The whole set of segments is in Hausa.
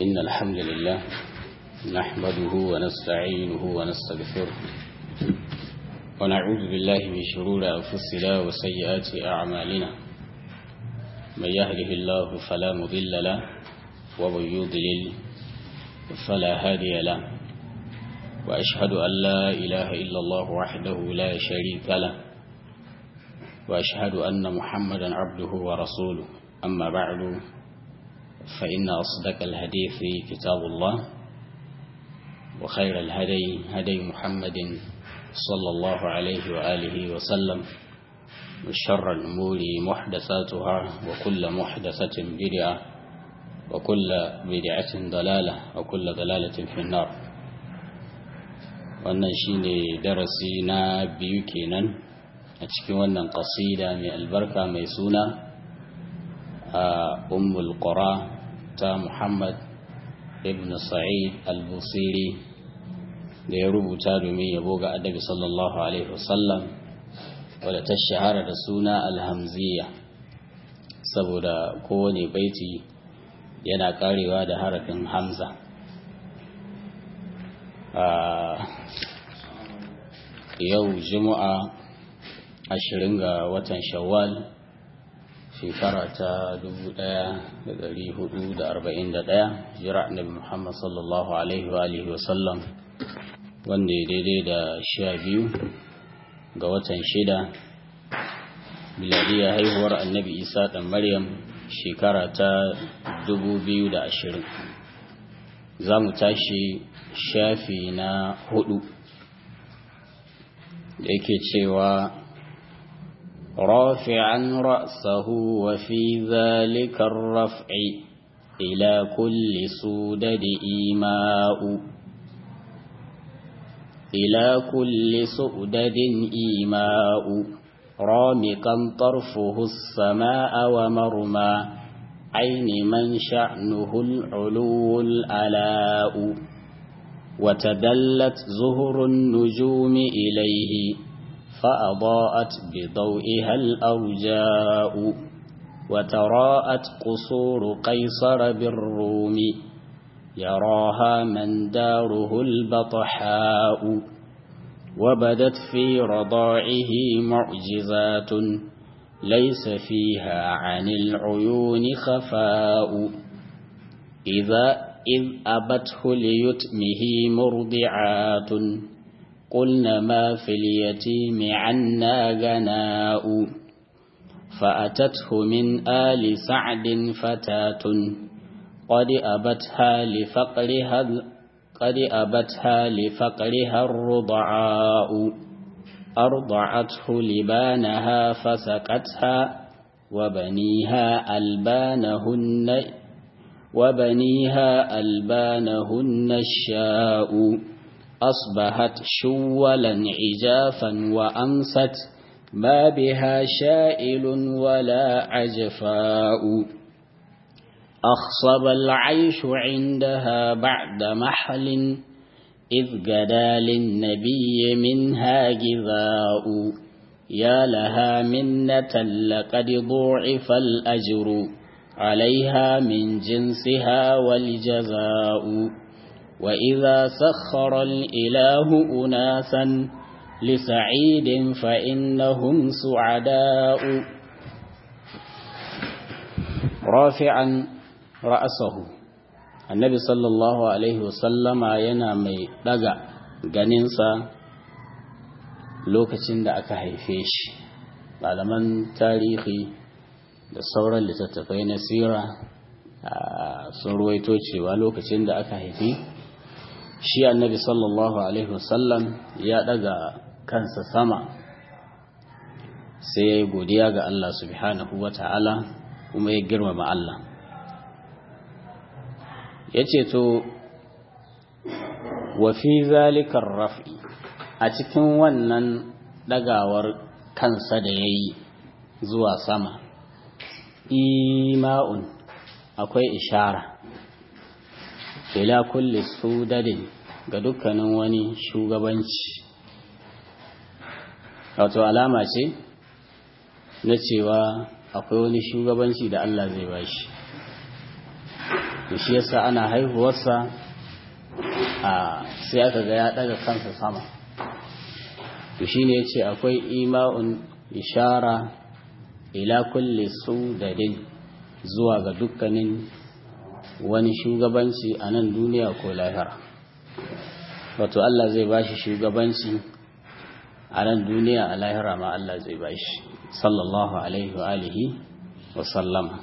إن الحمد لله نحمده ونستعينه ونستغفره ونعوذ بالله من شرور أنفسنا وسيئات أعمالنا من يهده الله فلا مضل له ومن يضلل فلا هادي له وأشهد أن لا إله إلا الله وحده لا شريك له وأشهد أن محمدا عبده ورسوله أما بعد فإن أصدق الحديث كتاب الله وخير الهدي هدي محمد صلى الله عليه وآله وسلم وشر الأمور محدثاتها وكل محدثة بدعة وكل بدعة ضلالة وكل ضلالة في النار wannan shine darasi na biyu kenan a cikin wannan ƙasida mai albarka mai suna a ummul qura ta muhammad ibn sa'id al-busiri da ya rubuta domin yabo ga annabi sallallahu alaihi wasallam wadda ta shahara da suna alhamziya saboda kowane baiti yana karewa da harafin hamza yau juma'a ashirin ga watan shawwal shekara ta 1441 jira annabi muhammad sallallahu alaihi wa alihi wasallam wanda ya daidai da sha biyu ga watan shida miladiyar haihuwar annabi isa ɗan maryam shekara ta 2020 za mu tashi shafi na hudu da yake cewa رافعا رأسه وفي ذلك الرفع إلى كل سودد إيماء إلى كل سؤدد إيماء رامقا طرفه السماء ومرمى عين من شأنه العلو الألاء وتدلت زهر النجوم إليه فأضاءت بضوئها الأرجاء وتراءت قصور قيصر بالروم يراها من داره البطحاء وبدت في رضاعه معجزات ليس فيها عن العيون خفاء إذا إذ أبته ليتمه مرضعات قلن ما في اليتيم عنا غناء فأتته من آل سعد فتاة قد أبتها لفقرها قد أبتها لفقرها الرضعاء أرضعته لبانها فسقتها وبنيها ألبانهن وبنيها ألبانهن الشاء أصبحت شولا عجافا وأمست ما بها شائل ولا عجفاء أخصب العيش عندها بعد محل إذ قدا للنبي منها جذاء يا لها منة لقد ضعف الأجر عليها من جنسها والجزاء وإذا سخر الإله أناسا لسعيد فإنهم سعداء رافعا رأسه النبي صلى الله عليه وسلم yana mai daga ganinsa lokacin da aka haife shi malaman tarihi da sauran littattafai na sira sun ruwaito cewa lokacin da aka haifi shi annabi sallallahu alaihi wasallam ya daga kansa sama sai ya yi godiya ga Allah subhanahu wa ta'ala kuma ya girmama Allah ya ce to wafi zalikar raf'i a cikin wannan dagawar kansa da ya yi zuwa sama ima'un akwai ishara ila kulli sudadin ga dukkanin wani shugabanci wato alama ce na cewa akwai wani shugabanci da Allah zai bashi to shi yasa ana haihuwarsa a sai aka ga ya daga kansa sama to shine yace akwai ima'un ishara ila kulli sudadin zuwa ga dukkanin wani shugabanci a nan duniya ko lahira wato Allah zai bashi shugabanci a nan duniya a lahira ma Allah zai bashi sallallahu alaihi wa alihi wa sallama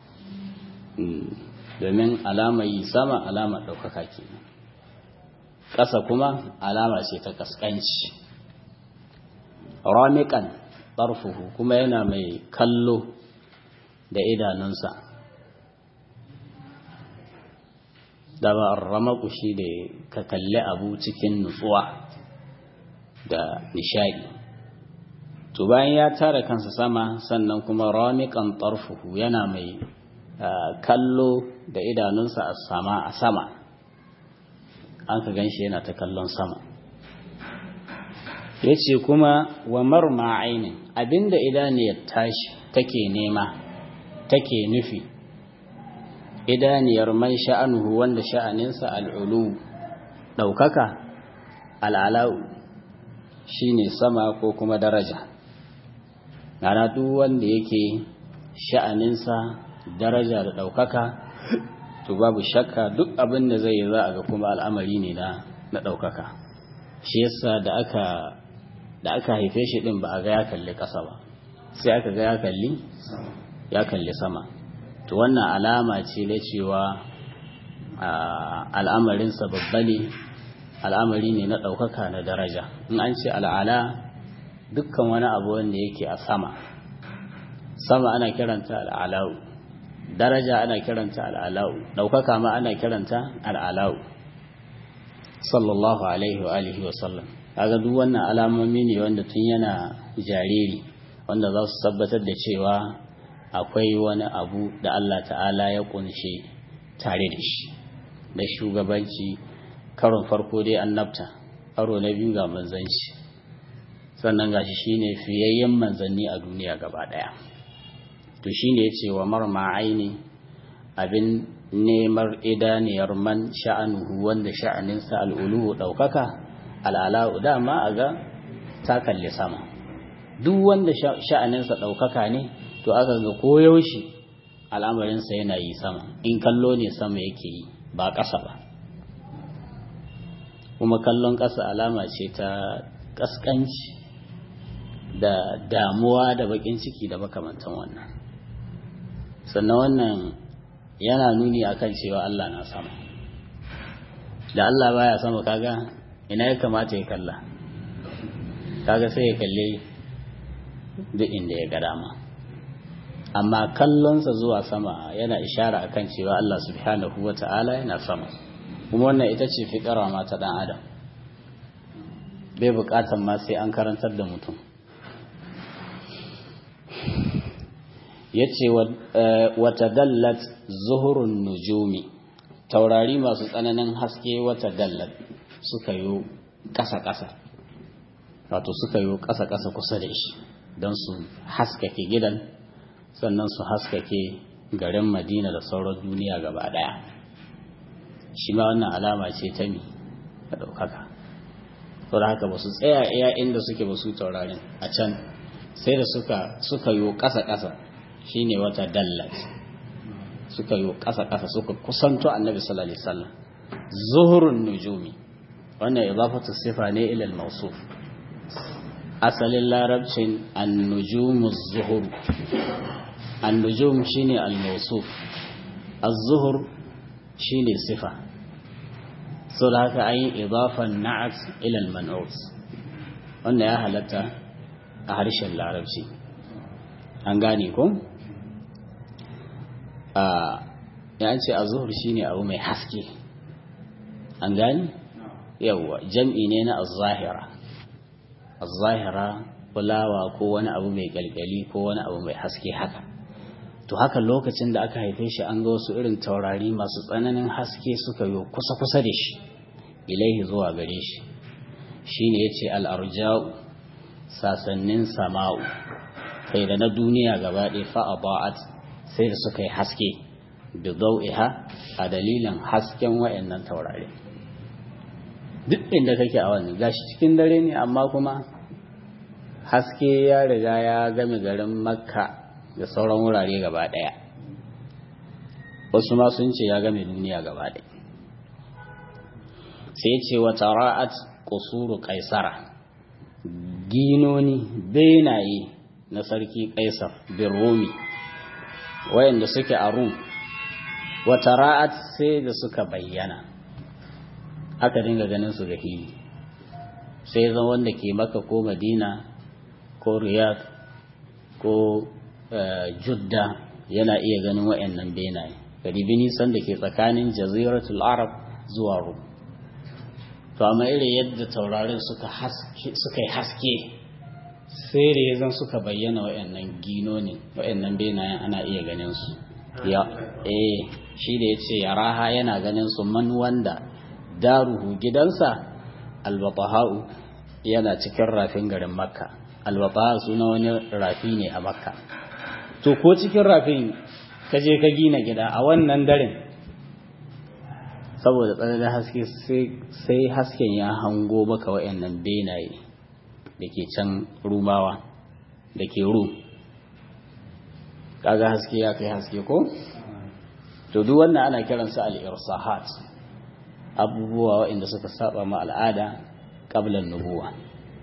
domin alama yi sama alama ɗaukaka ke ƙasa kuma alama ce ta ƙasƙanci ramiƙan ɗarfuhu kuma yana mai kallo da idanunsa da ba ramaku shi da ka kalli abu cikin nutsuwa da nishadi to bayan ya tara kansa sama sannan kuma ramiƙan ɗarfuhu yana mai kallo da idanunsa a sama a sama an ka ganshi yana ta kallon sama ya ce kuma wa marma ainin abinda idaniyar tashi take nema take nufi idaniyar man sha'anuhu wanda sha'aninsa al'ulu ɗaukaka al'alau shi ne sama ko kuma daraja na duk wanda yake sha'aninsa daraja da ɗaukaka to babu shakka duk abin da zai yi za a ga kuma al'amari ne na ɗaukaka shi yasa da aka da aka haife shi ɗin ba a ga ya kalli ƙasa ba sai aka ga ya kalli ya kalli sama to wannan alama ce na cewa al'amarinsa babba ne al'amari ne na ɗaukaka na daraja in an ce al'ala dukkan wani abu wanda yake a sama sama ana kiranta al'alau daraja ana kiranta al'alau ɗaukaka ma ana kiranta al'alau sallallahu alaihi wa alihi wa sallam kaga duk wannan alamomi ne wanda tun yana jariri wanda za su tabbatar da cewa akwai wani abu da Allah ta'ala ya kunshe tare da shi da shugabanci karon farko dai annabta karo na biyu ga manzanci sannan gashi shine fiyayyen manzanni a duniya gaba daya to shine yace wa marma aini abin nemar idaniyar man sha'anuhu wanda sha'aninsa al'ulu daukaka al'ala'u dama a ga ta kalli sama duk wanda sha'aninsa daukaka ne to aka ga koyaushe al'amarinsa yana yi sama in kallo ne sama yake yi ba ƙasa ba kuma kallon ƙasa alama ce ta ƙasƙanci da damuwa da baƙin ciki da makamantan wannan sannan wannan yana nuni akan cewa Allah na sama da Allah baya sama kaga ina ya kamata ya kalla kaga sai ya kalle duk inda ya ga dama amma kallonsa zuwa sama yana ishara akan cewa Allah subhanahu wa ta'ala yana sama kuma wannan ita ce fiƙara ma ta ɗan adam bai buƙatar ma sai an karantar da mutum ya ce wata dallat zuhurun nujumi taurari masu tsananin haske wata dallat suka yi ƙasa-ƙasa wato suka yi ƙasa-ƙasa kusa da shi don su haskake gidan sannan su haskake garin madina da sauran duniya gaba daya shi ma wannan alama ce ta mi da ɗaukaka saboda haka ba su tsaya iya inda suke ba su taurarin a can sai da suka suka yi ƙasa-ƙasa shine wata dallat suka yi ƙasa-ƙasa suka kusanto annabi sallallahu alaihi wasallam zuhurun nujumi wannan idafatu sifa ne ila al-mawsuf asalin larabcin an-nujumu zuhur النجوم شيني الموصوف الظهر شيني صفة صلاة أي إضافة النعت إلى المنعوت وأن يا هلتا أهرش العربي أنغانيكم آه يعني الظهر شيني أو مي حسكي أنغاني يوا جمعي نينا الظاهرة الظاهرة fulawa ko wani abu mai galgali ko wani abu mai haske haka to haka lokacin da aka haife shi an ga wasu irin taurari masu tsananin haske suka yi kusa-kusa da shi ilaihi zuwa gare shi shi ne ya ce al'arja'u sasannin sama'u kai da na duniya gaba ɗaya fa'aba'at sai da suka yi haske bi dau'iha a dalilin hasken wayannan taurari duk inda kake a wannan gashi cikin dare ne amma kuma haske ya riga ya game garin makka da sauran wurare gaba daya wasu ma sun ce ya game duniya gaba daya sai ce wa tara'at qusuru kaisara ginoni benaye na sarki kaisar bin rumi wayanda suke a rum wa tara'at sai da suka bayyana aka dinga ganin su da hili sai zan wanda ke maka ko madina ko riyadh ko judda yana iya ganin wayannan benaye garibi nisan da ke tsakanin jaziratul arab zuwa rum to amma irin yadda taurarin suka yi haske sai da ya zan suka bayyana wayannan ginonin wayannan benayen ana iya ganin su ya eh shi da yace yaraha yana ganin su man wanda daruhu gidansa albatahau yana cikin rafin garin makka albataha suna wani rafi ne a makka to ko cikin rafin ka je ka gina gida a wannan daren saboda tsananin haske sai hasken ya hango maka wa'annan benaye da ke can rumawa da ke ru kaga haske ya kai haske ko? to duk wannan ana kiransa al'irsahat abubuwa waɗanda suka saba ma al'ada ƙablan nubuwa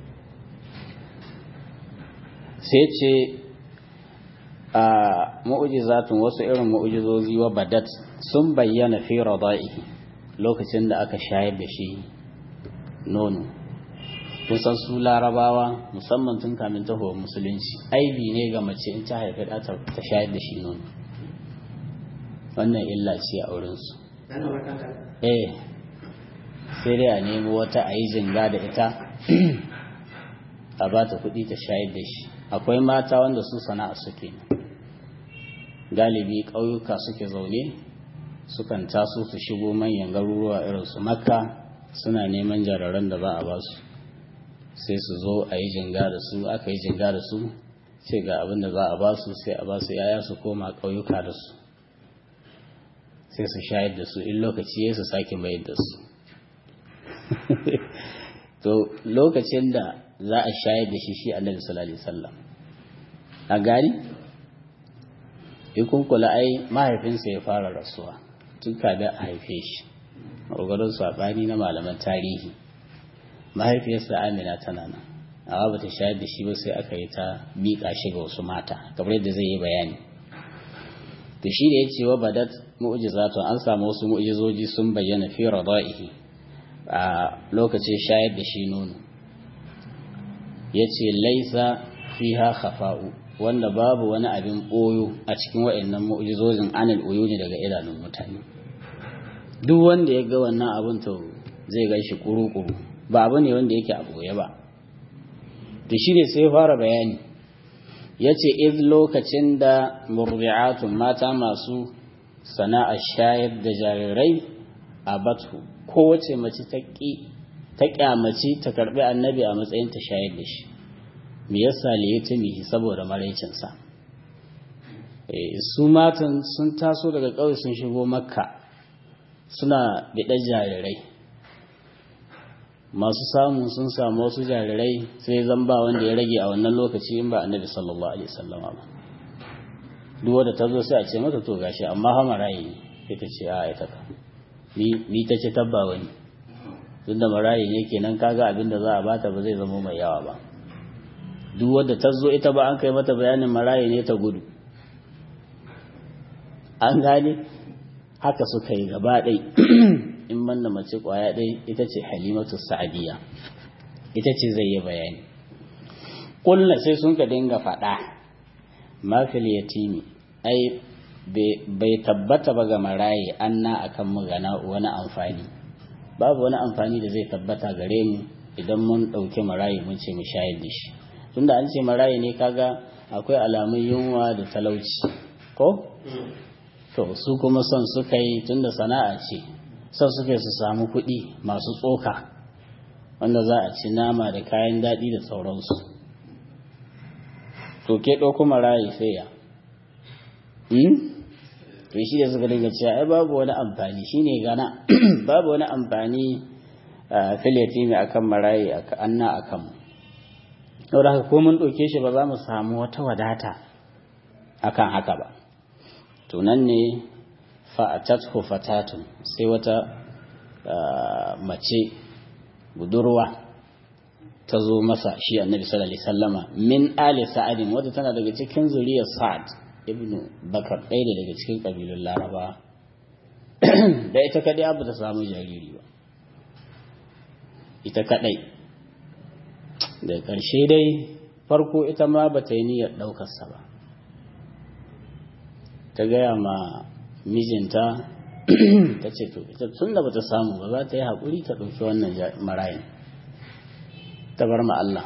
sai ce a mu'ujizatun wasu irin mu'ujizozi wa badat sun bayyana fi rada'ihi lokacin da aka shayar da shi nono kun san su larabawa musamman tun kamin tahowar musulunci aibi ne ga mace in ta haifi ta ta shayar da shi nono wannan illa ce a wurinsu eh sai dai a nemi wata a yi jinga da ita a ba ta kuɗi ta shayar da shi akwai mata wanda su sana'a suke galibi ƙauyuka suke zaune sukan taso su shigo manyan garuruwa irin su makka suna neman jararan da za a ba su sai su zo a yi jinga da su aka yi jinga da su ce ga abin da za a ba su sai a ba su yaya su koma ƙauyuka da su sai su shayar da su in lokaci ya su sake mayar da su to lokacin da za a shayar da shi shi annabi sallallahu alaihi wasallam a gari ikun kula ai mahaifinsa ya fara rasuwa tun kafin a haife shi maƙogarin saɓani na malaman tarihi mahaifiyarsa amina tana nan amma ba ta shayar da shi ba sai aka yi ta miƙa shi ga wasu mata kamar yadda zai yi bayani to shi da ya ce wa badat mu'jizatun an samu wasu mu'jizoji sun bayyana fi rada'ihi a lokacin shayar da shi nono ya ce laisa fiha khafa'u wanda babu wani abin ɓoyo a cikin wa'annan mu'jizojin anil uyuni daga idanun mutane duk wanda ya ga wannan abin to zai gan shi kuru-kuru ba abu ne wanda yake a ɓoye ba da shi ne sai fara bayani ya ce iz lokacin da murbi'atun mata masu sana'ar shayar da jarirai a batu kowace mace ta kyamaci ta karbi annabi a matsayin ta shayar da shi me yasa liyatimihi saboda maraicinsa su matan sun taso daga ƙauye sun shigo makka suna biɗar jarirai masu samu sun samu wasu jarirai sai zan ba wanda ya rage a wannan lokaci in ba annabi sallallahu alaihi wasallam ba duk wanda ta zo sai a ce mata to gashi amma ha marayi ne sai ta ce a ita ka ni ta ce tabba wani tunda marayi ne kenan kaga abin da za a bata ba zai zama mai yawa ba duk wanda ta zo ita ba an kai mata bayanin marayi ne ta gudu an gane haka suka yi gaba ɗai in manna mace ƙwaya ɗai ita ce halimatu sa'adiyya ita ce zai yi bayani ƙulla sai sun ka dinga faɗa mafil yatimi ai bai tabbata ba ga maraye anna akan mu gana wani amfani babu wani amfani da zai tabbata gare mu idan mun ɗauki maraye mun ce mu shayar da shi tunda an ce maraye ne kaga akwai alamun yunwa da talauci ko to su kuma son suka yi tunda sana'a ce son suka yi su samu kuɗi masu tsoka wanda za a ci nama da kayan daɗi da sauransu to ke ɗauko maraye sai ya to to shi da suka dinga cewa ai babu wani amfani shine gana babu wani amfani filiyati mai akan marayi anna akan mu saboda haka ko mun ɗauke shi ba za mu samu wata wadata akan haka ba to nan ne fa'atathu fatatun sai wata mace budurwa ta zo masa shi annabi sallallahu alaihi wasallama min ali sa'adin wadda tana daga cikin zuriyar sa'ad ibn bakar ɗaya daga cikin ƙabilun laraba da ita kaɗai abu ta samu jariri ba ita kaɗai da ƙarshe dai farko ita ma ba ta yi niyyar ɗaukarsa ba ta gaya ma mijinta ta ce to ita tun da ba ta samu ba za ta yi haƙuri ta ɗauki wannan marayin ta bar ma Allah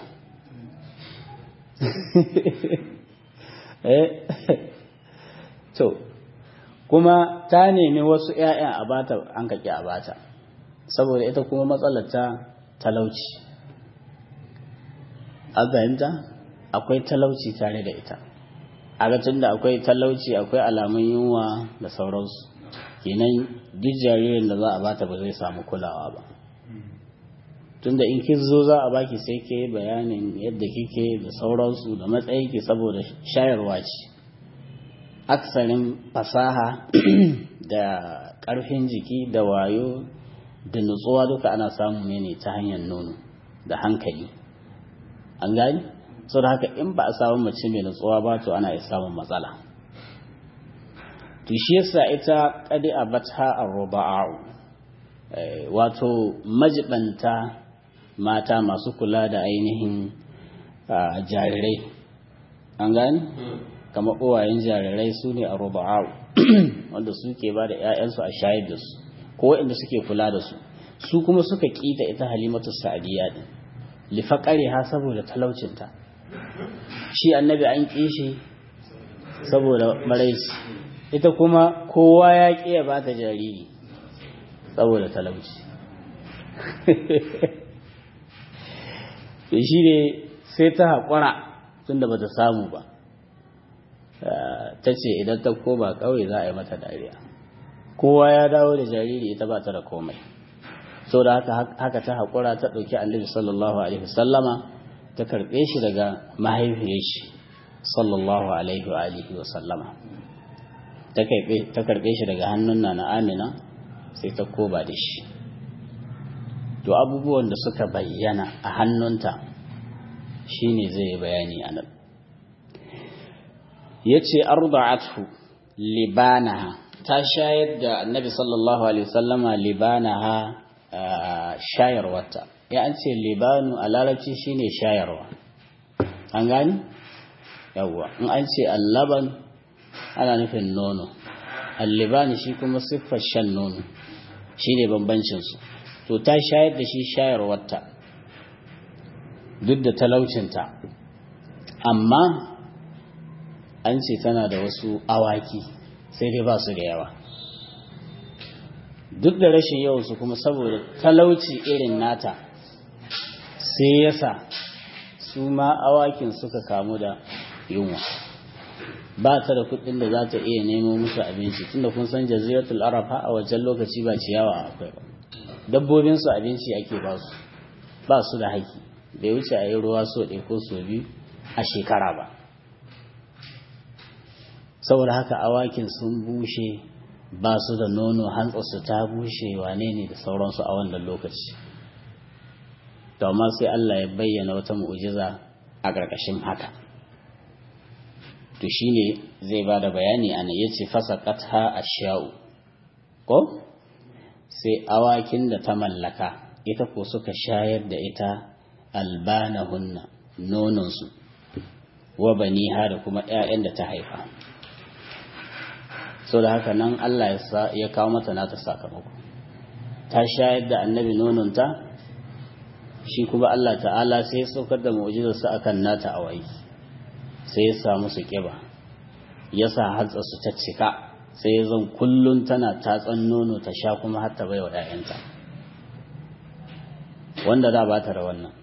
to kuma ta nemi wasu ‘ya'ya a bata an kaki a bata saboda ita kuma matsalar ta talauci a fahimta akwai talauci tare da ita a tun da akwai talauci akwai alamun yunwa da sauransu kenan duk jaririn da za a bata ba zai samu kulawa ba tunda in kin zo za a baki sai ke bayanin yadda kike da sauransu da matsayinki saboda shayarwa ce aksarin fasaha da ƙarfin jiki da wayo da nutsuwa duka ana samu ne ne ta hanyar nono da hankali an gani sau da haka in ba a samu mace mai nutsuwa ba to ana iya samun matsala to shi yasa ita kadi a bata a ruba'u wato majibanta mata masu kula da ainihin jarirai an gani kamar uwayen jarirai su ne a ruba'u wanda suke ba da 'ya'yansu a shayar da su ko waɗanda suke kula da su su kuma suka ƙita ita halimatu sa'adiyya din lifaƙari ha saboda talaucinta shi annabi an ƙi shi saboda maraici ita kuma kowa ya ƙi ya ba ta jariri saboda talauci shi ne sai ta haƙura tunda ba ta samu ba ta ce idan ta koma ƙauye za a yi mata dariya kowa ya dawo da jariri ita ba ta da komai so da haka ta haƙura ta ɗauki annabi sallallahu alaihi wasallama ta karɓe shi daga mahaifiyar shi sallallahu alaihi wa alihi wasallama ta karɓe shi daga hannun na na amina sai ta koba da shi to abubuwan da suka bayyana a hannunta shine zai yi bayani a nan ya ce arda'athu libanaha ta shayar da annabi sallallahu alaihi wasallama libanaha shayarwarta ya an ce libanu a larabci shine shayarwa an gani yawwa in an ce allaban ana nufin nono allibani shi kuma siffar shan nono shi ne bambancinsu to ta shayar da shi shayarwarta duk da talaucinta amma an ce tana da wasu awaki sai dai ba su da yawa duk da rashin yawansu kuma saboda talauci irin nata sai yasa su ma awakin suka kamu da yunwa ba ta da kudin da za ta iya nemo musu abinci tunda kun san jaziratul arab a wajen lokaci ba ciyawa akwai ba dabbobin su abinci ake ba su ba su da haki bai wuce a yi ruwa so ɗaya ko so biyu a shekara ba saboda haka awakin sun bushe ba su da nono hantsarsu ta bushe wane ne da sauransu a wannan lokaci to amma sai Allah ya bayyana wata mu'ujiza a ƙarƙashin haka to shine zai ba da bayani ana ya ce fasaqatha asha'u ko sai awakin da ta mallaka ita ko suka shayar da ita albanahunna nononsu wa baniha da kuma 'ya'yan da ta haifa so da haka nan Allah ya kawo mata nata sakamako ta shayar da annabi nononta shi kuma Allah ta'ala sai ya saukar da mu'jizarsa akan nata awai sai ya samu su kiba ya sa hatsa su ta cika sai ya zan kullun tana tatsan nono ta sha kuma har ta baiwa ƴaƴanta wanda da ba ta da wannan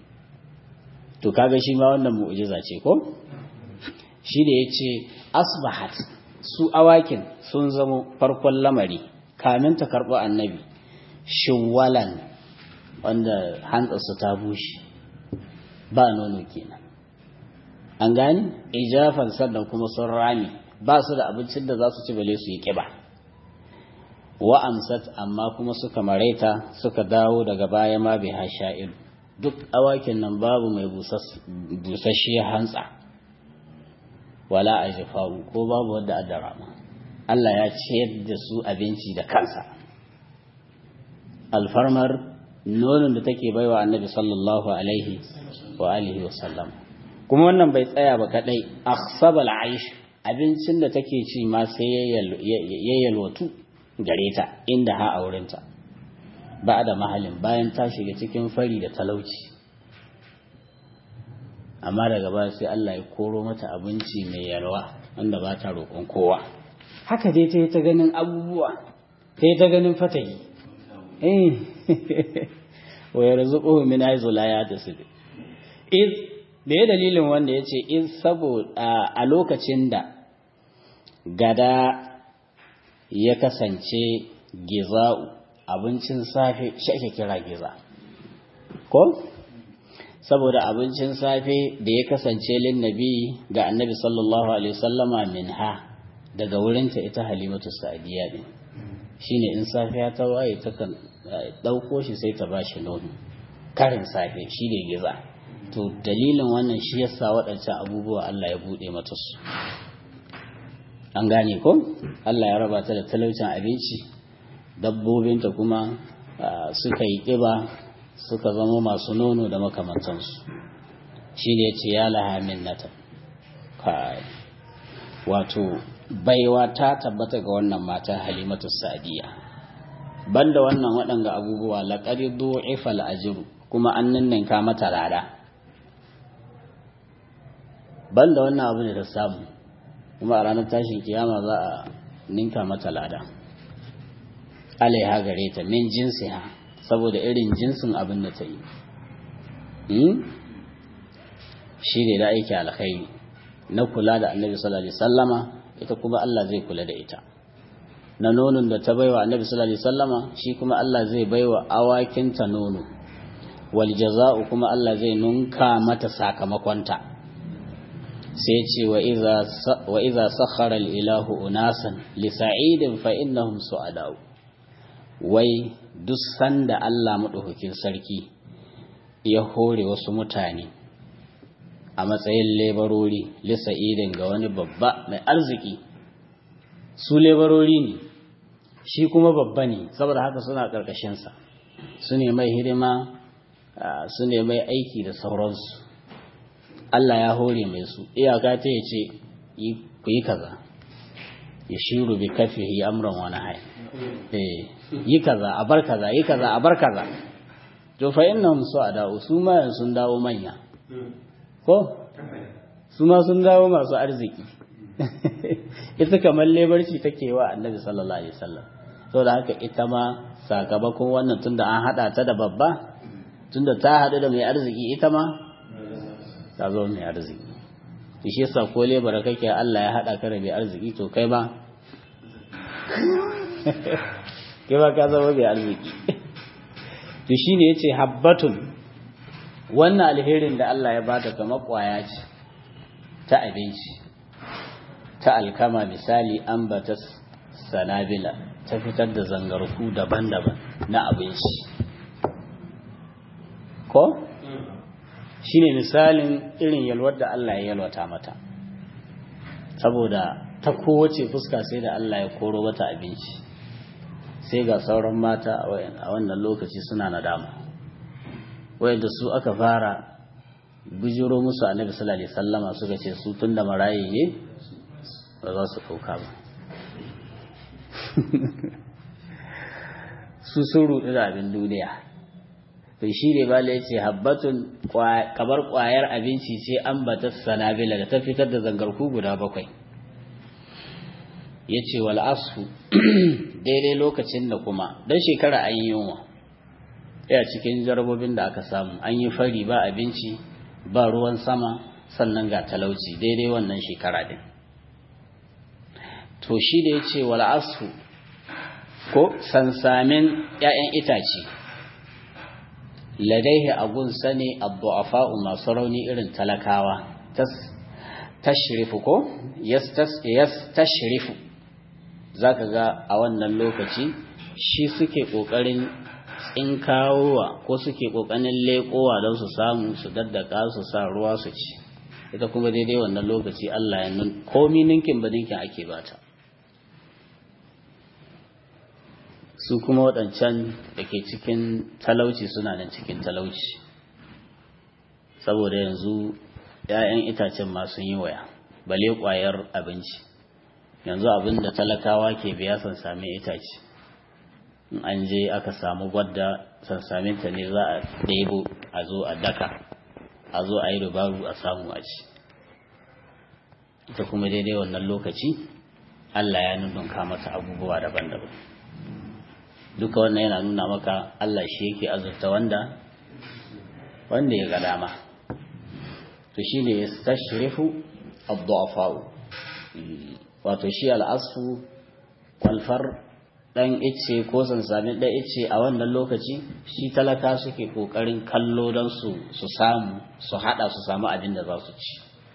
to kaga shi ma wannan mu'jiza ce ko shi da yace asbahat su awakin sun zamo farkon lamari kamin ta karɓo annabi shiwalan wanda hantsarsu ta bushe ba nono kenan an gani ijafan sannan kuma sun rami ba su da abincin da za su ci bale su yi ƙiba wa amsat amma kuma suka maraita suka dawo daga baya ma bai hasha'il duk awakin nan babu mai busasshiyar hantsa wala a ko babu wadda a rama Allah ya ciyar da su abinci da kansa alfarmar nonon da take baiwa annabi sallallahu alaihi wa alihi wa sallam kuma wannan bai tsaya ba kadai akhsabal aish abincin da take ci ma sai ya yalwatu gare ta inda ha aurenta ba da mahalin bayan ta shiga cikin fari da talauci amma daga baya sai Allah ya koro mata abinci mai yalwa wanda ba ta roƙon kowa haka dai ta yi ta ganin abubuwa ta yi ta ganin fatahi eh wa yarzuquhu min haythu la yahtasib iz da ya dalilin wanda yace iz saboda a lokacin da gada ya kasance giza'u abincin safe shi ake kira giza ko saboda abincin safe da ya kasance lin nabi ga annabi sallallahu alaihi wasallama minha daga wurinta ita halimatu sa'diya din shine in safiya ta waye ta kan dauko shi sai ta bashi nono karin safe shine giza to dalilin wannan shi yasa waɗancan abubuwa Allah ya bude mata su an gane ko Allah ya raba ta da talaucin abinci dabbobinta kuma suka yi ƙiba suka zama masu nono da makamantansu shi ne ce ya laha minnata wato baiwa ta tabbata ga wannan mata halimatu sadiya banda wannan waɗanga abubuwa laƙari du'ifa al'ajiru kuma an ninninka mata lada banda wannan abu ne ta samu kuma a ranar tashin kiyama za a ninka mata lada alaiha gare ta min jinsiha saboda irin jinsin abin da ta yi shi ne da aiki alkhairi na kula da annabi sallallahu alaihi sallama ita kuma Allah zai kula da ita na nonon da ta baiwa annabi sallallahu alaihi sallama shi kuma Allah zai baiwa awakinta nono wal jaza'u kuma Allah zai nunka mata sakamakonta sai ce wa iza sakhara al-ilahu unasan li sa'idin fa innahum su'adau wai duk sanda Allah maɗaukakin sarki ya hore wasu mutane a matsayin lebarori lisa idin ga wani babba mai arziki su lebarori ne shi kuma babba ne saboda haka suna ƙarƙashinsa su ne mai hidima su ne mai aiki da sauransu Allah ya hore mai su iyaka ta ya ce ku yi kaza ya shiru bi kafihi amran wani hai yi kaza a bar kaza yi kaza a bar kaza to fa innahum su'ada su ma sun dawo manya ko su ma sun dawo masu arziki ita kamar lebarci take wa annabi sallallahu alaihi wasallam saboda haka ita ma sakamakon wannan tunda an hada ta da babba tunda ta hadu da mai arziki ita ma ta zo mai arziki to shi yasa ko lebara kake Allah ya hada ka da mai arziki to kai ba kai ba ka zama mai arziki to shine yace habbatun wannan alherin da Allah ya bata kamar kwaya ce ta abinci ta alkama misali ambatas sanabila ta fitar da zangarku daban-daban na abinci ko shine misalin irin yalwar da Allah ya yalwata mata saboda ta kowace fuska sai da Allah ya koro mata abinci sai ga sauran mata a wannan lokaci suna nadama wayanda su aka fara bijiro musu annabi sallallahu alaihi wasallama suka ce su tunda marayi ne ba za su dauka ba su sun rudu da abin duniya to shi ne bala ya ce habbatun kamar kwayar abinci ce an bata sanabila da ta fitar da zangarku guda bakwai ya ce wal asfu daidai lokacin da kuma don shekara an yi yunwa ya cikin jarabobin da aka samu an yi fari ba abinci ba ruwan sama sannan ga talauci daidai wannan shekara din to shi da ya ce wal asfu ko sansamin ‘ya'yan itace ladaihi agun sani abdu'afa'u masu rauni irin talakawa tashrifu ko yas tashrifu za ka ga a wannan lokaci shi suke ƙoƙarin tsinkawowa ko suke ƙoƙarin leƙowa don su samu su daddaka su sa ruwa su ci ita kuma daidai wannan lokaci Allah ya nun komi ninkin ba ninkin ake bata su kuma waɗancan da ke cikin talauci suna nan cikin talauci saboda yanzu ‘ya'yan itacen masu yi waya bale ƙwayar abinci yanzu abin da talakawa ke biya san sami itace in an je aka samu gwadda sansaminta ne za a ɗebo a zo a daka a zo a yi dubaru a samu a ci ita kuma daidai wannan lokaci Allah ya nunka mata abubuwa daban-daban duka wannan yana nuna maka Allah shi yake azurta wanda wanda ya ga dama to shi ne yastashrifu ad-du'afa'u wato shi al'asfu kwalfar dan ice ko sansamin dan ice a wannan lokaci shi talaka suke kokarin kallo don su su samu su hada su samu abin da za su ci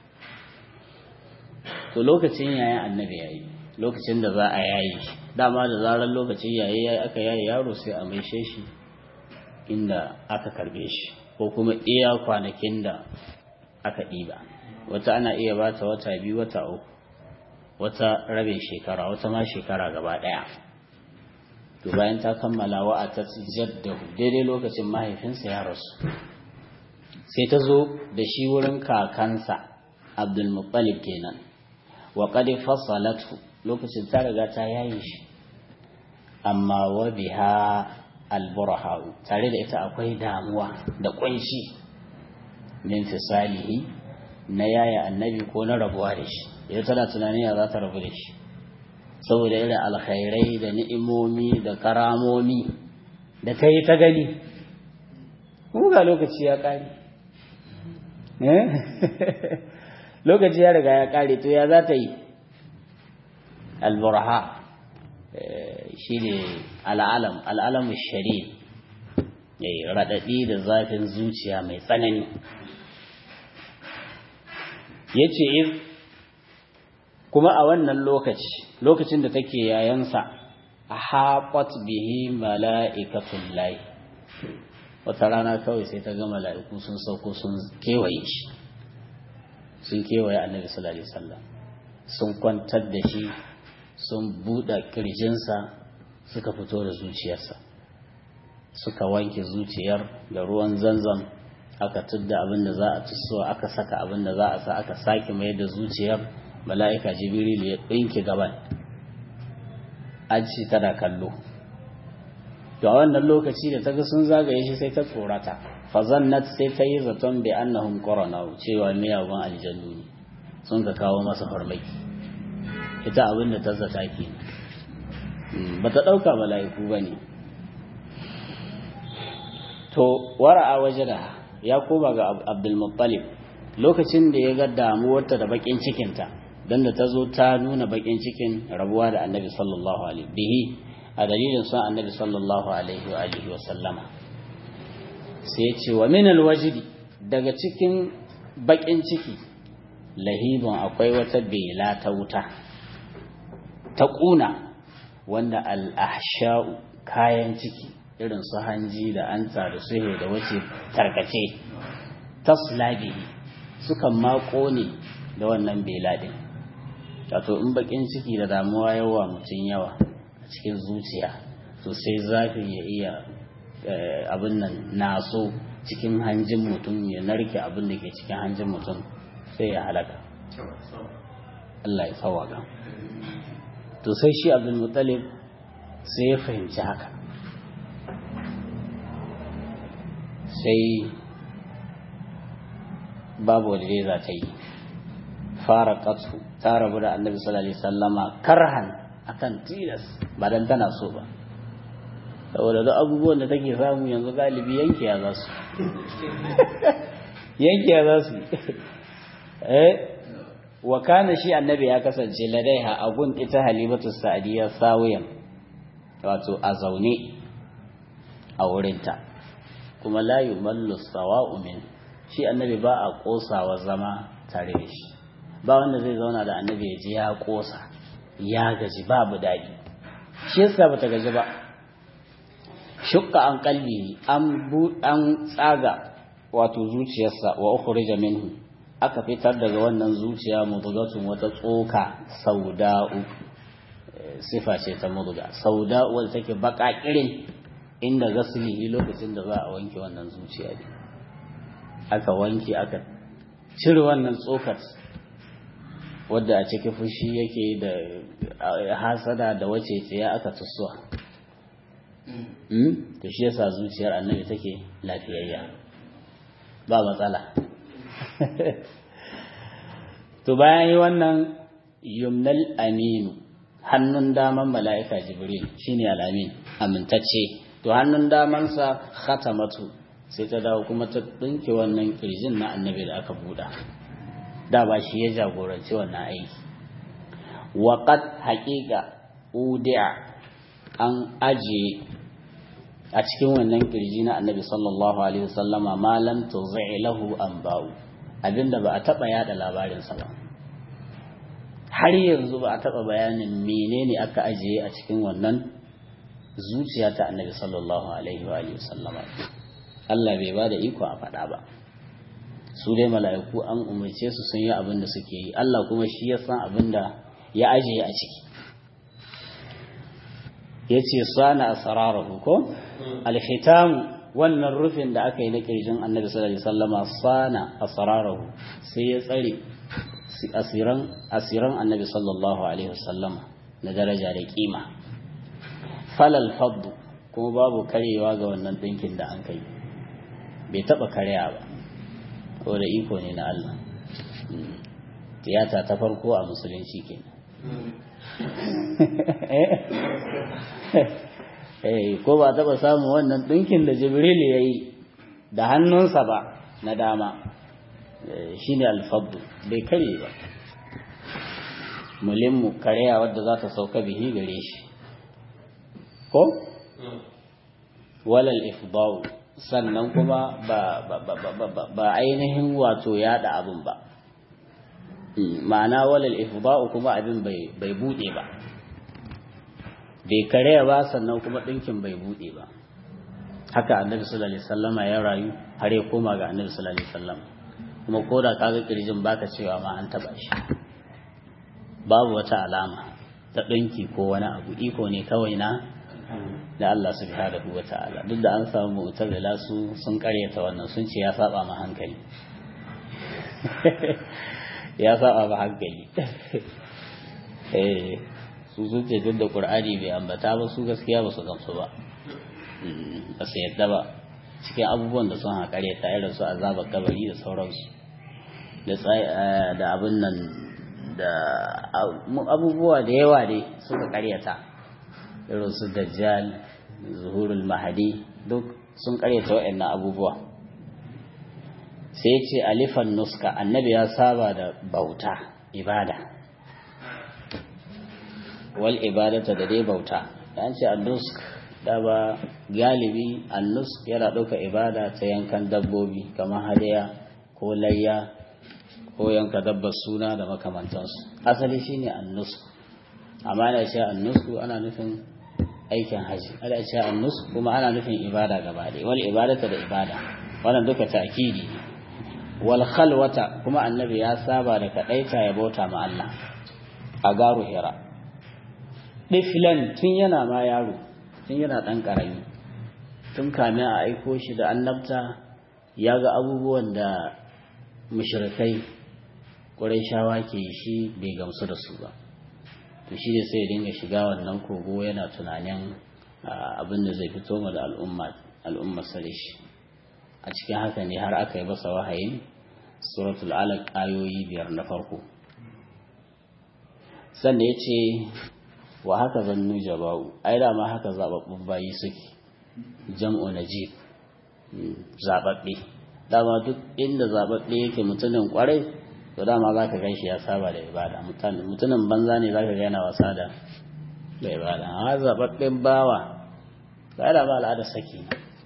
to lokacin yayin annabi yayi lokacin da za a yayi dama da zarar lokacin yayi yayi aka yayi yaro sai a maishe shi inda aka karbe shi ko kuma iya kwanakin da aka ɗiba wata ana iya bata wata biyu wata uku wata rabin shekara wata ma shekara gaba ɗaya to bayan ta kammala wa a jaddahu daidai lokacin mahaifinsa ya rasu sai ta zo da shi wurin kakansa abdulmuttalib kenan wa qad fasalatu lokacin ta riga ta yayi shi amma wa biha alburha tare da ita akwai damuwa da kunshi min fisalihi na yaya annabi ko na rabuwa da shi ita tana tunani ya za ta rabu da shi saboda irin alkhairai da ni'imomi da karamomi da ta yi ta gani ga lokaci ya ƙare lokaci ya riga ya ƙare to ya za ta yi alburha shi ne al'alam al'alamun shari raɗaɗi da zafin zuciya mai tsanani ya ce kuma a wannan lokaci lokacin da take yayansa a haƙot bihi mala'ikatun layi wata rana kawai sai ta ga mala'iku sun sauko sun kewaye shi sun kewaye annabi sallallahu alaihi wasallam sun kwantar da shi sun buɗe ƙirjinsa suka fito da zuciyarsa suka wanke zuciyar da ruwan zanzan aka tudda abin da za a tusuwa aka saka abin da za a sa aka sake mai da zuciyar mala'ika jibril ya ɗinke gaban an ci tana kallo to a wannan lokaci da ta ga sun zagaye shi sai ta tsorata fazannat sai ta yi zaton bi annahum qarana cewa miyagun aljannu ne sun ka kawo masa farmaki ita abin da ta zata ke ba ta ɗauka mala'iku ba ne to wara'a waje da ya koma ga abdulmuttalib lokacin da ya ga damuwarta da bakin cikinta don da ta zo ta nuna bakin cikin rabuwa da annabi sallallahu alaihi bihi a dalilin son annabi sallallahu alaihi wa alihi wa sallama sai ce wa min alwajidi daga cikin bakin ciki lahibun akwai wata bela ta wuta ta ƙuna wanda al'asha'u kayan ciki irin su hanji da anta da suhe da wace tarkace taslabihi sukan mako ne da wannan beladin wato in bakin ciki da damuwa yawa mutum yawa a cikin zuciya to sai zafi ya iya abin nan naso cikin hanjin mutum ya narke abin da ke cikin hanjin mutum sai ya halaka Allah ya tsawaga to sai shi abdulmutalib sai ya fahimci haka sai babu wadda dai za ta yi fara katsu ta rabu da annabi sallallahu alaihi sallama karhan akan tilas ba dan tana so ba saboda duk abubuwan da take samu yanzu galibi yankiya za su yankiya za su eh wa kana shi annabi ya kasance ladaiha a gun ita halimatu sa'adiyya sawiyan wato a zaune a wurinta kuma la yumallu sawa'u min shi annabi ba a kosawa zama tare da shi ba wanda zai zauna da annabi ya ji ya kosa ya gaji babu daɗi shi yasa bata gaji ba shukka an kalbi an an tsaga wato zuciyarsa wa ukhrija minhu aka fitar daga wannan zuciya mudgatun wata tsoka sauda'u sifa ce ta mudga sauda'u wanda take baka kirin inda gaslihi lokacin da za a wanke wannan zuciya ne aka wanke aka cire wannan tsokar wadda a cikin fushi yake da hasada da wace tsaye aka tusuwa to shi yasa zuciyar annabi take lafiyayya ba matsala to bayan yi wannan yumnal aminu hannun daman mala'ika jibril shine al'amin amintacce to hannun damansa khatamatu sai ta dawo kuma ta ɗinke wannan kirjin na annabi da aka buɗa da ba shi ya jagoranci wannan aiki waƙat haƙiƙa udi'a an ajiye a cikin wannan kirji na annabi sallallahu alaihi wasallama ma lam tuzai lahu an ba'u abinda ba a taɓa yada labarinsa ba har yanzu ba a taɓa bayanin menene aka ajiye a cikin wannan zuciya ta annabi sallallahu alaihi wa sallama Allah bai ba da iko a faɗa ba su dai mala'iku an umarce su sun yi abin da suke yi Allah kuma shi ya san abin da ya ajiye a ciki ya ce sana a sararahu ko alhitamu wannan rufin da aka yi na ƙirjin annabi sallallahu alaihi wasallama sana a sararahu sai ya tsare asiran asiran annabi sallallahu alaihi wasallama na daraja da kima falal faddu kuma babu karewa ga wannan ɗinkin da an kai bai taɓa karya ba ko da iko ne na Allah tiyata ta farko a musulunci ke ko ba taɓa samun wannan ɗinkin da jibril ya yi da hannunsa ba na dama shi ne alfabdu bai kare ba mulimmu karya wadda za ta sauka bihi gare shi ko walal ifdau sannan kuma ba ba ainihin wato yada abin ba ma'ana walal ifdau kuma abin bai bude ba bai karya ba sannan kuma ɗinkin bai bude ba haka annabi sallallahu alaihi wasallama ya rayu har ya koma ga annabi sallallahu alaihi wasallam kuma ko da kaga kirjin baka cewa ma an taba shi babu wata alama ta ɗinki ko wani abu iko ne kawai na da Allah subhanahu wa ta'ala duk da an samu mu'tazila su sun karyata wannan sun ce ya saba ma hankali ya saba ma hankali eh su sun ce duk da qur'ani bai ambata ba su gaskiya ba su gamsu ba ba su yadda ba cikin abubuwan da sun haƙare ta irin su azabar kabari da sauransu da abin nan da abubuwa da yawa dai suka karyata irin su dajjal zuhurul mahadi duk sun karyata waɗannan abubuwa sai ce alifan nuska annabi ya saba da bauta ibada wal ibadata da dai bauta an ce annusk da ba galibi annusk yana ɗauka ibada ta yankan dabbobi kamar hadaya ko layya ko yanka dabbar suna da makamantansu asali shine annusku amma ana ce annusku ana nufin aikin haji ana ce annusku kuma ana nufin ibada gaba ɗaya wal ibadata da ibada wannan duka ta'kidi wal khalwata kuma annabi ya saba da kadaita ya bauta ma Allah a garu hira diflan tun yana ma yaro tun yana dan karami tun kamin a aiko shi da annabta ya ga abubuwan da mushrikai shawa ke shi bai gamsu da su ba to shi ne sai ya dinga shiga wannan kogo yana tunanin abin da zai fito ma da al'umma sare shi a cikin haka ne har aka yi masa wahayin suratul alaq ayoyi biyar na farko sannan ya ce wa haka zannu jaba'u ai da ma haka zababbun bayi suke jam'u najib zababbe dama duk inda zababbe yake mutumin kwarai to dama za ka gan shi ya saba da ibada mutumin banza ne za ka yana wasa da da ibada a zaɓaɓɓen bawa ba da ba al'adar saki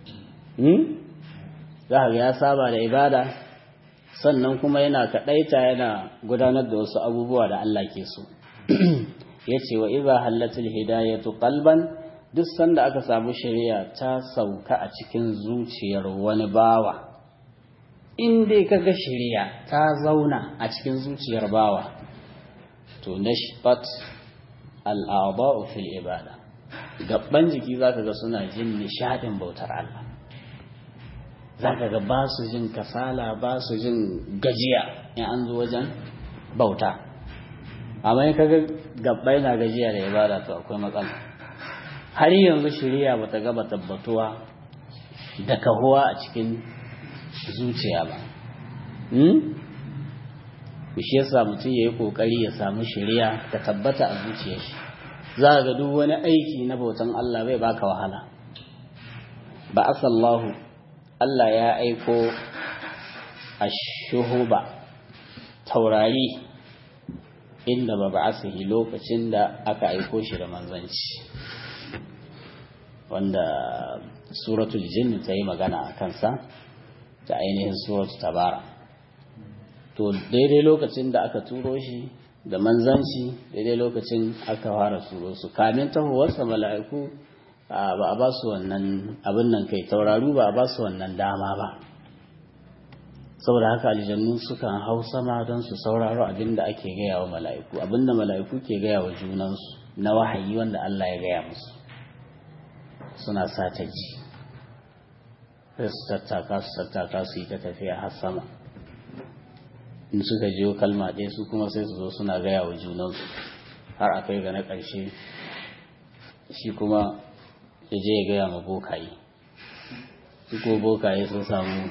za ka ga ya saba da ibada sannan kuma yana kaɗaita yana gudanar da wasu abubuwa da Allah ke so ya ce wa iza hallatul hidayatu qalban duk sanda aka samu shari'a ta sauka a cikin zuciyar wani bawa in dai kaga shari'a ta zauna a cikin zuciyar bawa to nashbat al'adha'u fil ibada gabban jiki zaka ga suna jin nishadin bautar Allah zaka ga ba su jin kasala ba su jin gajiya in an zo wajen bauta amma in kaga gabbai na gajiya da ibada to akwai matsala har yanzu shari'a bata gaba tabbatuwa da kahuwa a cikin zuciya ba shi yasa mutum ya yi ƙoƙari ya samu shari'a ta tabbata a zuciyar shi za ga duk wani aiki na bautan Allah bai baka wahala ba asallahu Allah ya aiko a shuhuba taurari inda ba ba asihi lokacin da aka aiko shi da manzanci wanda suratul jinn ta yi magana a kansa ta ainihin suratul tabara to daidai lokacin da aka turo shi da manzanci daidai lokacin aka fara turo su kamin tahowarsa mala'iku ba a ba su wannan abin nan kai tauraru ba a ba su wannan dama ba saboda haka aljannu sukan hau sama don su sauraro abin da ake gaya wa mala'iku abin da mala'iku ke gaya wa junansu na wahayi wanda Allah ya gaya musu suna sata ji sai su tattaka su tattaka su yi ta tafiya har sama in suka jiyo kalma ɗaya su kuma sai su zo suna gaya wa junansu har a kai ga na ƙarshe shi kuma ya je ya gaya ma bokaye su ko bokaye sun samu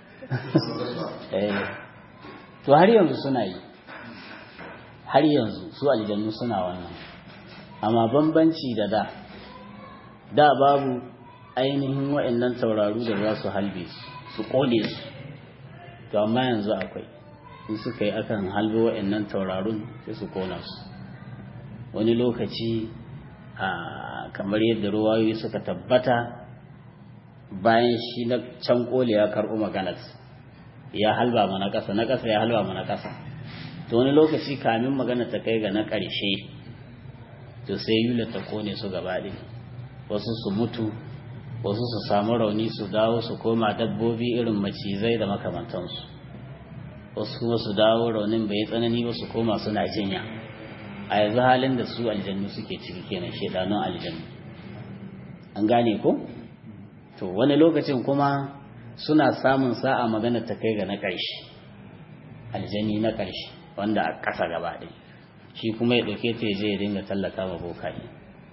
to har yanzu suna yi har yanzu su aljannu suna wannan amma bambanci da da da babu ainihin wa'annan tauraru da za su halbe su kone su to amma yanzu akwai in suka yi akan halbe wa'annan taurarun sai su kona su wani lokaci a kamar yadda ruwayoyi suka tabbata bayan shi na can kole ya karɓo maganar ya halba mana ƙasa na ƙasa ya halba mana ƙasa to wani lokaci kamin magana ta kai ga na ƙarshe to sai yula ta kone su gaba ɗaya wasu su mutu wasu su samu rauni su dawo su koma dabbobi irin macizai da makamantansu wasu kuma su dawo raunin bai tsanani ba su koma suna jinya a yanzu halin da su aljannu suke ciki kenan shedanun aljannu an gane ko to wani lokacin kuma suna samun sa'a magana ta kai ga na ƙarshe aljani na ƙarshe wanda a ƙasa gaba ɗaya shi kuma ya ɗauke ta je ya dinga tallaka ma bokaye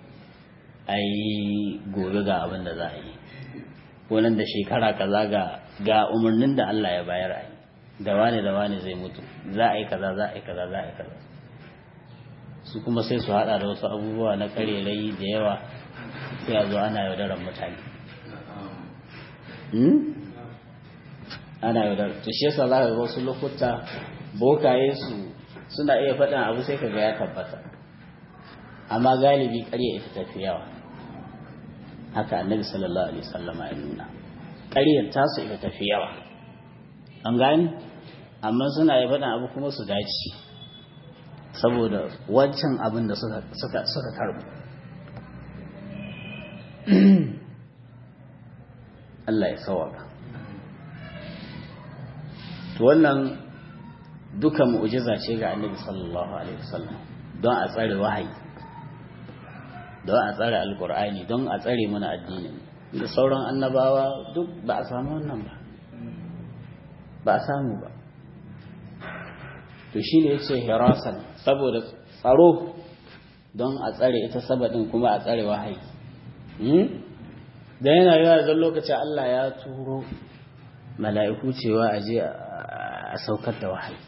ai gobe ga abin da za a yi ko nan da shekara kaza ga ga umarnin da Allah ya bayar a yi da wane da wane zai mutu za a yi kaza za a yi kaza za a yi kaza su kuma sai su hada da wasu abubuwa na karerai da yawa sai a zo ana yaudarar mutane ana yaudar to shi yasa za ka ga wasu lokuta bokaye su suna iya faɗin abu sai ka ga ya tabbata amma galibi ƙarya ita tafi yawa haka annabi sallallahu alaihi wasallama ya nuna ƙaryar tasu ita tafi yawa an gani amma suna yi faɗin abu kuma su dace saboda wancan abin da suka suka suka karbu Allah ya sawaka to wannan duka mu'jiza ce ga annabi sallallahu alaihi wasallam don a tsare wahayi don a tsare alkur'ani don a tsare mana addini da sauran annabawa duk ba a samu wannan ba ba a samu ba to shi ne ya ce hirasan saboda tsaro don a tsare ita sabadin kuma a tsare wahayi da yana yawa zan lokaci Allah ya turo mala'iku cewa a je a saukar da wahayi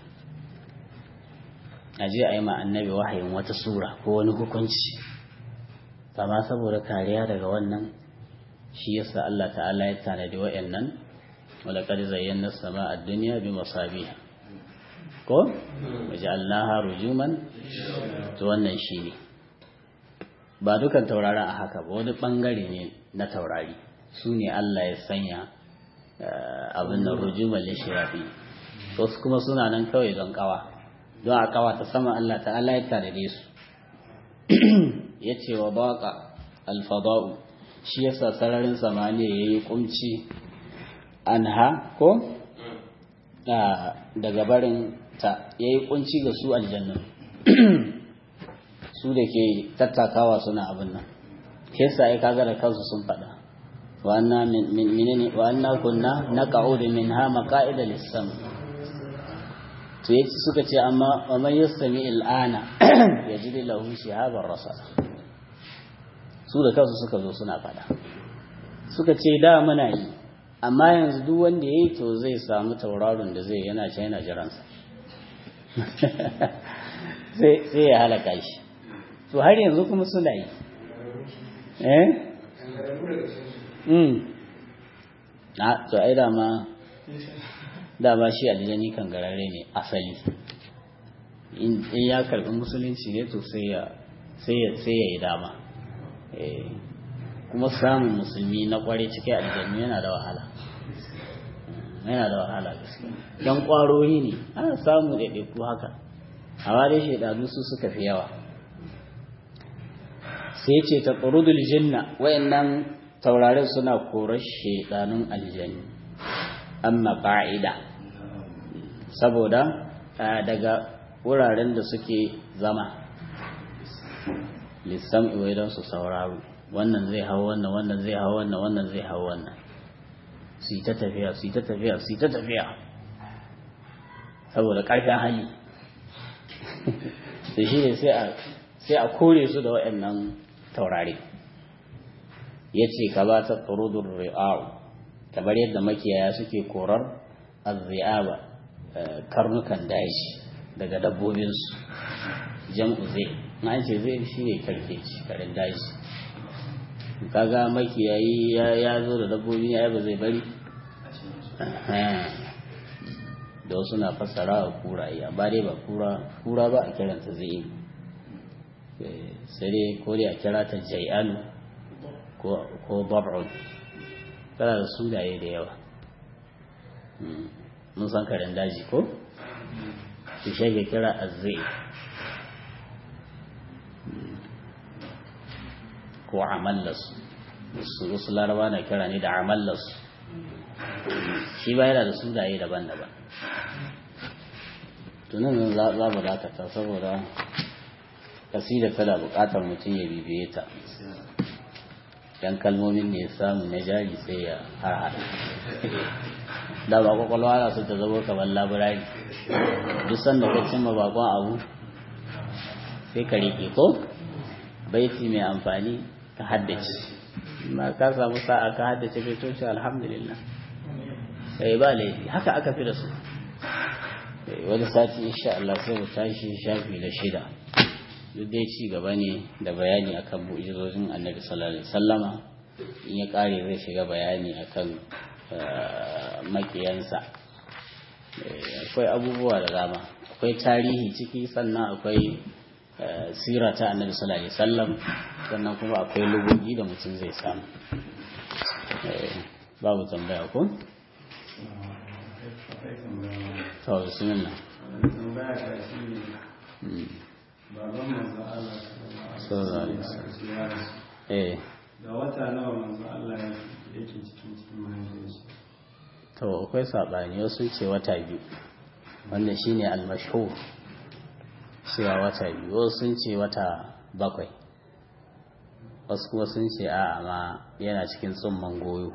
a je a yi ma annabi wahayin wata sura ko wani hukunci amma saboda kariya daga wannan shi yasa Allah ta'ala ya tanadi wa'annan wala qad zayyana as-samaa ad-dunya bi masabiha ko waja'alnaha rujuman to wannan shine ba dukan tauraron a haka ba wani bangare ne na taurari su ne Allah ya sanya abin da rujuman lishiyafi wasu kuma suna nan kawai don kawa don a kawa ta sama Allah ta'ala ya tanade su ya ce wa baka alfada'u shi yasa sararin samaniya ya yi kumci anha ko daga barin ta ya yi kunci ga su aljannan su da ke tattakawa suna abin nan kesa ya kaga da kansu sun faɗa wa anna kunna na ka'udu min ha maka'ida lissam to yace suka ce amma wa man yastami al'ana yajid lahu shihaban rasa su da kansu suka zo suna faɗa suka ce da muna yi amma yanzu duk wanda ya yi to zai samu tauraron da zai yana can yana jiransa sai ya halaka shi to har yanzu kuma suna yi eh mm na to ai dama dama shi aljani kan garare ne asali in ya karbi musulunci ne to sai ya sai ya yi dama kuma samun musulmi na kware cikin aljannu yana da wahala yana da wahala gaskiya yan kwaroyi ne ana samu ɗaiɗaiku haka amma dai shaidanu su suka fi yawa sai ce ta ƙurudul jinna wayannan taurarin suna korar shaidanun aljannu amma ƙa'ida saboda daga wuraren da suke zama lissam'i wai don su sauraro wannan zai hau wannan wannan zai hau wannan wannan zai hau wannan su yi ta tafiya su yi ta tafiya su yi ta tafiya saboda ƙarfin hali da shi ne sai a kore su da waɗannan taurari ya ce ka ba ta tsarudun ri'a'u kamar yadda makiyaya suke korar azzi'aba karnukan daji daga dabbobinsu jam'u zai na ce zai shi ne karkeci karin daji kaga makiyayi ya zo da dabbobi ya ba zai bari da wasu na fassara wa kuraye amma dai ba kura kura ba a kiranta zai sai dai ko dai a kira ta jai'alu ko bab'un tana da sunaye da yawa mun san karen daji ko su shage kira azzai ko amallas su wasu laraba na kira ne da amallas shi ba yana da sunaye daban-daban tunan za mu dakata saboda kasida tana bukatar mutum ya bibiye ta dan kalmomin ne ya samu na jari sai ya harhada da ba kwakwalwa na su ta zama kamar labirari duk sanda ka cimma bakon abu sai ka riƙe ko baiti mai amfani ka haddace ma ka samu sa'a ka haddace kai toshi alhamdulillah sai ba laifi haka aka fi da su wani sati insha Allah sai mu tashi shafi na shida duk dai ci gaba ne da bayani akan mu'jizojin annabi sallallahu alaihi wasallama in ya kare zai shiga bayani akan makiyansa akwai abubuwa da dama akwai tarihi ciki sannan akwai sira ta annabi sallallahu alaihi wasallam sannan kuma akwai lugogi da mutum zai samu babu tambaya ko to bismillah baban manzo Allah sallallahu alaihi wasallam eh da wata nawa manzo Allah yake cikin cikin mahaifiyarsa to akwai sabani wasu ce wata biyu wannan shine al-mashhur cewa wata biyu wasu sun ce wata bakwai wasu kuma sun ce a amma yana cikin tsumman goyo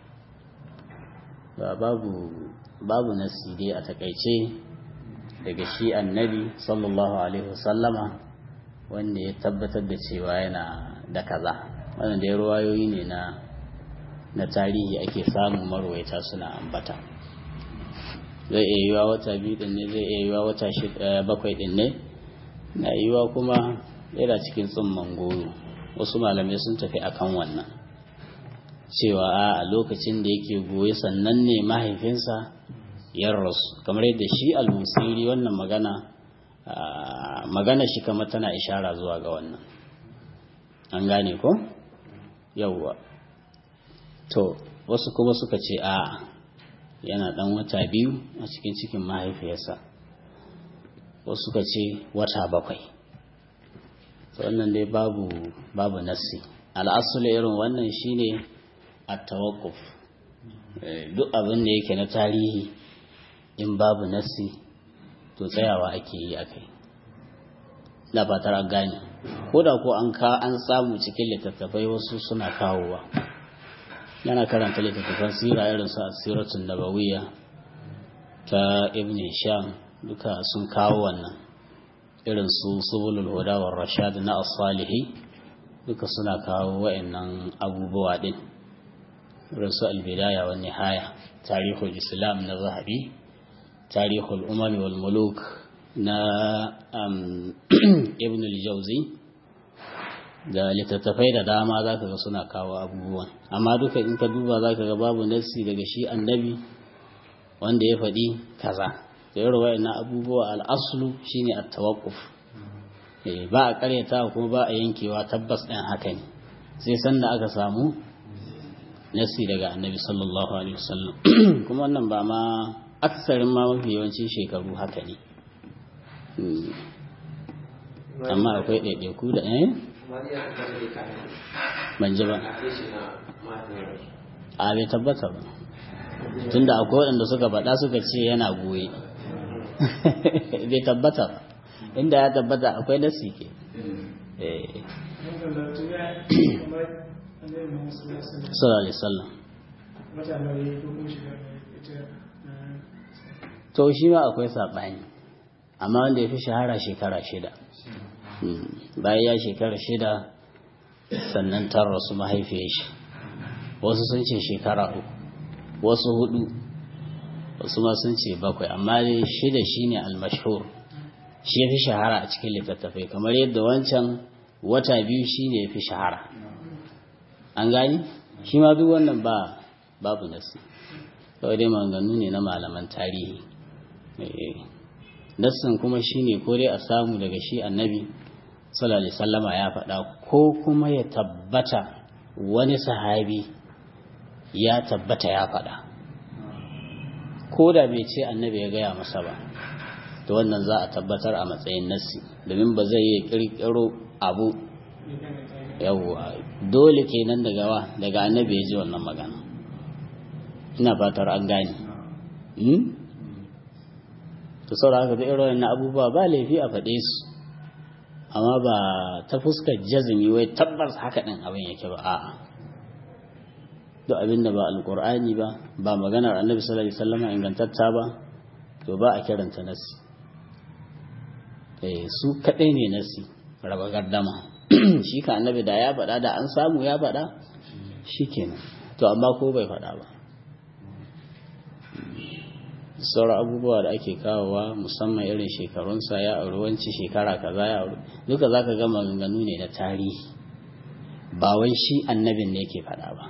babu babu nasi dai a takaice daga shi annabi sallallahu alaihi wasallama wanda ya tabbatar da cewa yana da kaza wannan da ruwayoyi ne na na tarihi ake samun marwaita suna ambata zai iya yiwa wata biyu din ne zai iya yiwa wata bakwai din ne na yiwa kuma yana cikin tsumman goyo wasu malamai sun tafi akan wannan cewa a lokacin da yake goye sannan ne mahaifinsa ya rasu kamar yadda shi al-musiri wannan magana magana shi kamar tana ishara zuwa ga wannan an gane ko yawwa to wasu kuma suka ce a yana dan wata biyu a cikin cikin mahaifiyarsa wasu suka ce wata bakwai wannan dai babu babu nassi al'asul irin wannan shine at-tawaqquf duk abin da yake na tarihi in babu nassi to tsayawa ake yi akai da ba tara gane ko da ko an ka an samu cikin littattafai wasu suna kawowa yana karanta littattafan sira irin su asiratun nabawiyya ta ibn hisham duka sun kawo wannan irin su subulul huda war rashad na as-salihi duka suna kawo wa'annan abubuwa din irin su al-bidaya wan nihaya tarihul islam na zahabi tarihul umam wal muluk na ibn al-jawzi da littattafai da dama za ka ga suna kawo abubuwan amma duka in ka duba za ka ga babu nassi daga shi annabi wanda ya faɗi kaza da yaro na abubuwa al'aslu shine at-tawaqquf ba a karyata kuma ba a yankewa tabbas ɗin haka ne sai sanda aka samu nassi daga annabi sallallahu alaihi wasallam kuma wannan ba ma aksarin ma mafi yawancin shekaru haka ne amma akwai ɗaiɗaiku da eh ban ji ba a bai tabbata ba tunda akwai waɗanda suka faɗa suka ce yana goye bai tabbata ba inda ya tabbata akwai nasi ke sallallahu alaihi wasallam to shi ma akwai saɓani amma wanda ya fi shahara shekara shida bayan ya shekara shida sannan ta rasu mahaifiyar shi wasu sun ce shekara uku wasu hudu wasu ma sun ce bakwai amma dai shida shine almashhur shi ya fi shahara a cikin littattafai kamar yadda wancan wata biyu shine ya fi shahara an gani shi ma duk wannan ba babu nasi kawai dai maganganu ne na malaman tarihi nassin kuma shine ko dai a samu daga shi annabi sallallahu alaihi sallama ya faɗa ko kuma ya tabbata wani sahabi ya tabbata ya faɗa ko da bai ce annabi ya gaya masa ba to wannan za a tabbatar a matsayin nassi domin ba zai yi kirkiro abu yawwa dole kenan daga wa daga annabi ya ji wannan magana ina fatar an gane to saboda haka da irin na abubuwa ba laifi a faɗe su amma ba ta fuskar jazumi wai tabbas haka ɗin abin yake ba a'a duk abin da ba alƙur'ani ba ba maganar annabi sallallahu alaihi wasallam ingantatta ba to ba a kiranta nasi eh su kaɗai ne nasi raba gardama shi ka annabi da ya faɗa da an samu ya faɗa shikenan to amma ko bai faɗa ba sauran abubuwa da ake kawowa musamman irin shekarunsa ya auri wanci shekara kaza ya auri duka zaka ga maganganu ne na tarihi ba wai shi annabin ne yake faɗa ba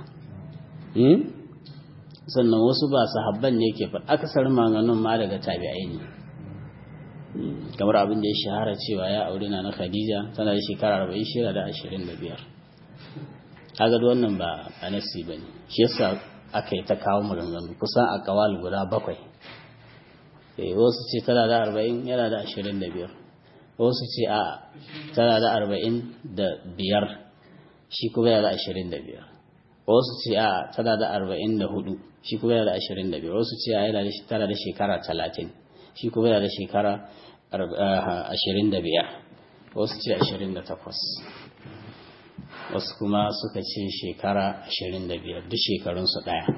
sannan wasu ba sahabban ne yake faɗa akasarin maganganun ma daga tabi'ai ne kamar abin da ya shahara cewa ya auri na na khadija tana da shekara arba'in shida da ashirin da biyar kaga wannan ba a nasi ba ne shi yasa aka yi ta kawo maganganu kusan a kawal guda bakwai wasu ce tana da arba'in yana da ashirin da biyar wasu ce a tana da arba'in da biyar shi kuma yana da ashirin da biyar wasu ce a tana da arba'in da hudu shi kuma yana da ashirin da biyar wasu ce a yana da tana da shekara talatin shi kuma yana da shekara ashirin da biyar wasu ce ashirin da takwas wasu kuma suka ce shekara ashirin da biyar duk shekarunsu ɗaya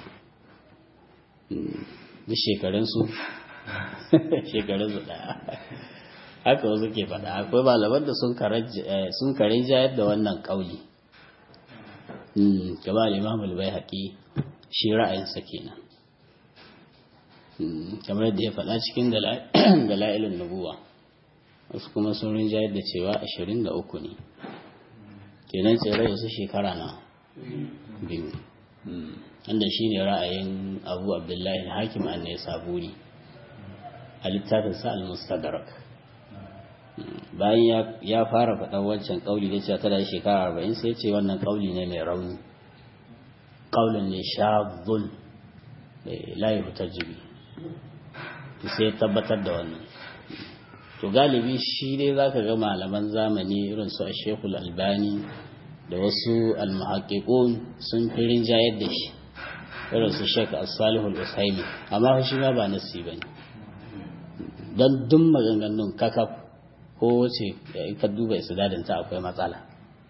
duk shekarunsu shekarunsu ɗaya haka wasu ke faɗa akwai malaman da sun karin jayar da wannan ƙauli gaba limamul bai haƙi shi ra'ayinsa kenan kamar da ya faɗa cikin dala'ilin nubuwa wasu kuma sun rinjayar da cewa ashirin da uku ne kenan tsere su shekara na biyu wanda shine ra'ayin abu abdullahi hakim an ne saburi a littafinsa al-mustadrak bayan ya fara faɗa wancan ƙauli da cewa tana shekara arba'in sai ce wannan ƙauli ne mai rauni ƙaulin ne shazun layi fitar jibi sai tabbatar da wannan to galibi shi dai za ka ga malaman zamani irin su a shekul albani da wasu almuhaƙiƙun sun fi rinjayar da shi irin su shek as-salihul usaimi amma shi ma ba nasi bane don duk maganganun kakaf ko wace ka duba isnadin ta akwai matsala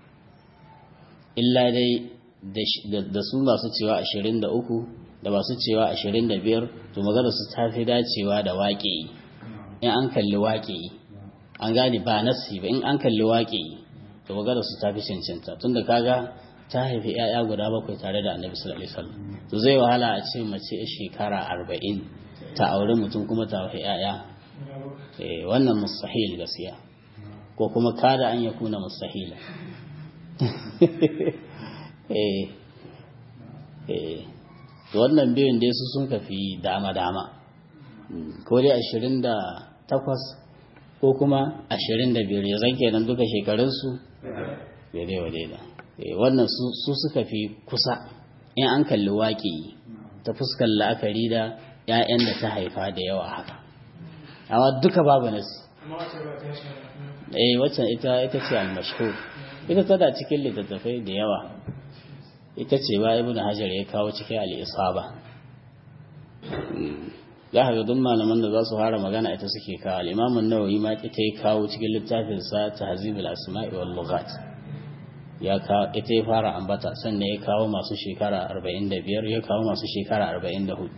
illa dai da su masu cewa 23 da masu cewa 25 to magana su ta fi dacewa da waƙe in an kalli waƙe an gane ba nasi ba in an kalli waƙe to magana su ta fi cancanta tunda kaga ta haifi 'ya'ya guda bakwai tare da annabi sallallahu alaihi wasallam to zai wahala a ce mace shekara arba'in ta aure mutum kuma ta haifi 'ya'ya wannan mustahil gaskiya ko kuma kada an ya kuna mustahila to wannan biyun dai su sun kafi dama-dama ko dai ashirin da takwas ko kuma ashirin da biyar ya zanke nan duka shekarunsu daidai wa daida wannan su suka fi kusa in an kalli waƙi ta fuskar la'akari da 'ya'yan da ta haifa da yawa haka amma duka babu nasi eh waccan ita ita ce al-mashhur ita tana cikin littattafai da yawa ita ce ba ibnu hajar ya kawo cikin al-isaba za ka ga duk malaman da za su fara magana ita suke kawo al-imam an-nawawi ma ita ya kawo cikin littafin sa tahzibul asma'i wal lughat ya kawo ita ya fara ambata sannan ya kawo masu shekara 45 ya kawo masu shekara 44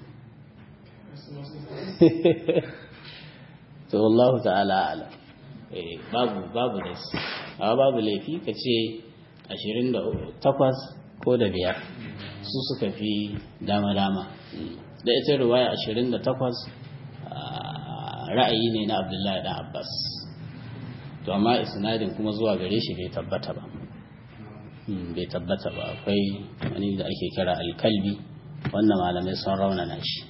to wallahu ta'ala ala eh babu babu da su amma babu laifi ka ce 28 ko da biyar su suka fi dama dama da ita riwaya 28 ra'ayi ne na Abdullahi dan Abbas to amma isnadin kuma zuwa gare shi bai tabbata ba bai tabbata ba akwai wani da ake kira alkalbi wannan malamai sun raunana shi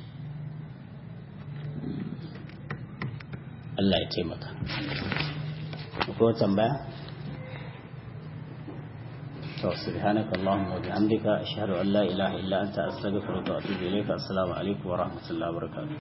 Allah ya taimaka. Ko tambaya? To subhanaka Allahumma wa bihamdika ashhadu an la ilaha illa anta astaghfiruka wa atubu ilayka assalamu alaikum wa rahmatullahi wa barakatuh